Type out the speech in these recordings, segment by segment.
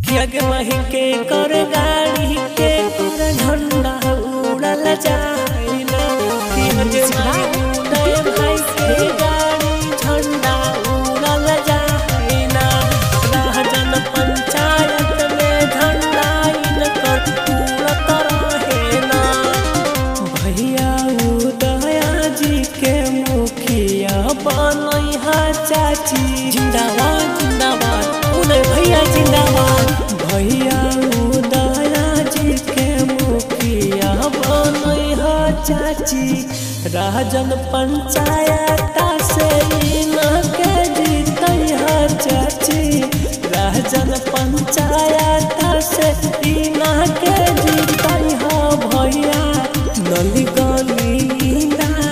जग मही के कर गाड़ी के कर झंडा उड़ल जाइना जग मही उदय भाई के गाड़ी झंडा उड़ल जाइना राजन पंचायत में झंडा इनकर उड़त रहेना भैया उदया जी के मुखिया बनैहा चाची जिंदाबाद जिंदाबाद उदय भैया जिंदाबाद भैया उदया जी के मुखिया बनैहा चाची राजन पंचायत से इनके जीतैहा चाची राजन पंचायत से इनके जीतैहा भैया नली गली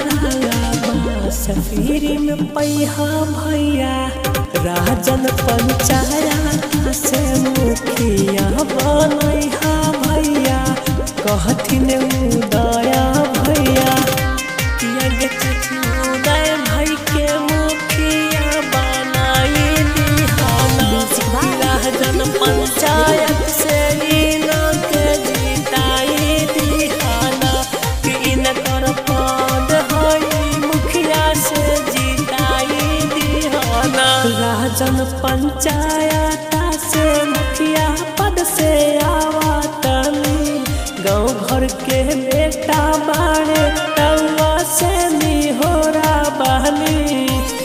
सफीरी में पैहा भैया राजन पंचायत से मुखिया बनैहा भैया कहथिन उदया भैया किया गे चाची उदय भाई के मुखिया बनाई दिहाना राजन पंचायत से इनके जीताई दिहाना कि इनकर पद हई मुखिया से जीताई दिहाना राजन पंचायत से मुखिया पद से आवतनी गाँव घर के बेटा बाड़े तवा से निहोरा बहनी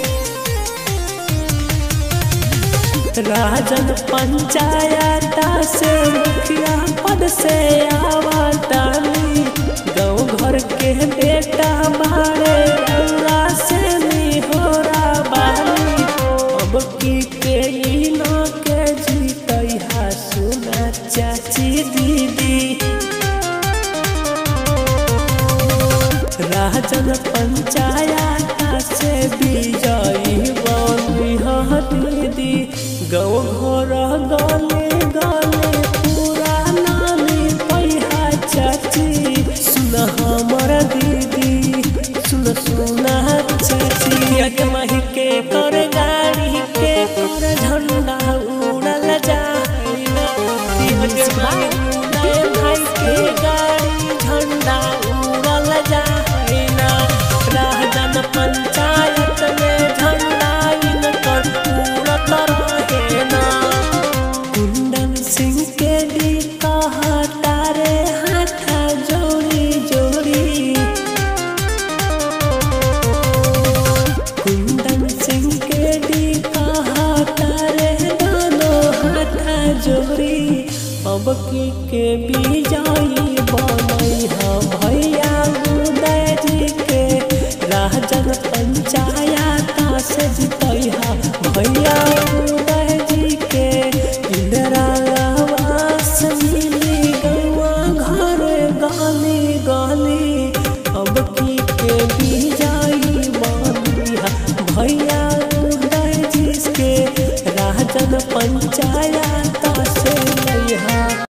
राजन पंचायत से मुखिया पद से आवतानी गाँव घर के बेटा बाड़े रउरा से निहोरा बानी अब की के इनो के जीतैहा सुना चाची दीदी राजन पंचायत से विजयी बनी दीदी गाँव घर गले गले पूरा नानी पैहा चाची सुन हमर दीदी सुन सुन चाची एक मही के कर गाड़ी के कर झंडा उड़ल जाइना एक मही उदय भाई के गाड़ी झंडा उड़ल जाइना राजन पंचायत में झंडा इनकर उड़त रहेना कुंदन सिंह के दी कहता रे हाथा जोड़ी जोड़ी कुंदन सिंह के दी कहता रे दोनों हाथा जोड़ी अब की के बिजाई बनई हा भई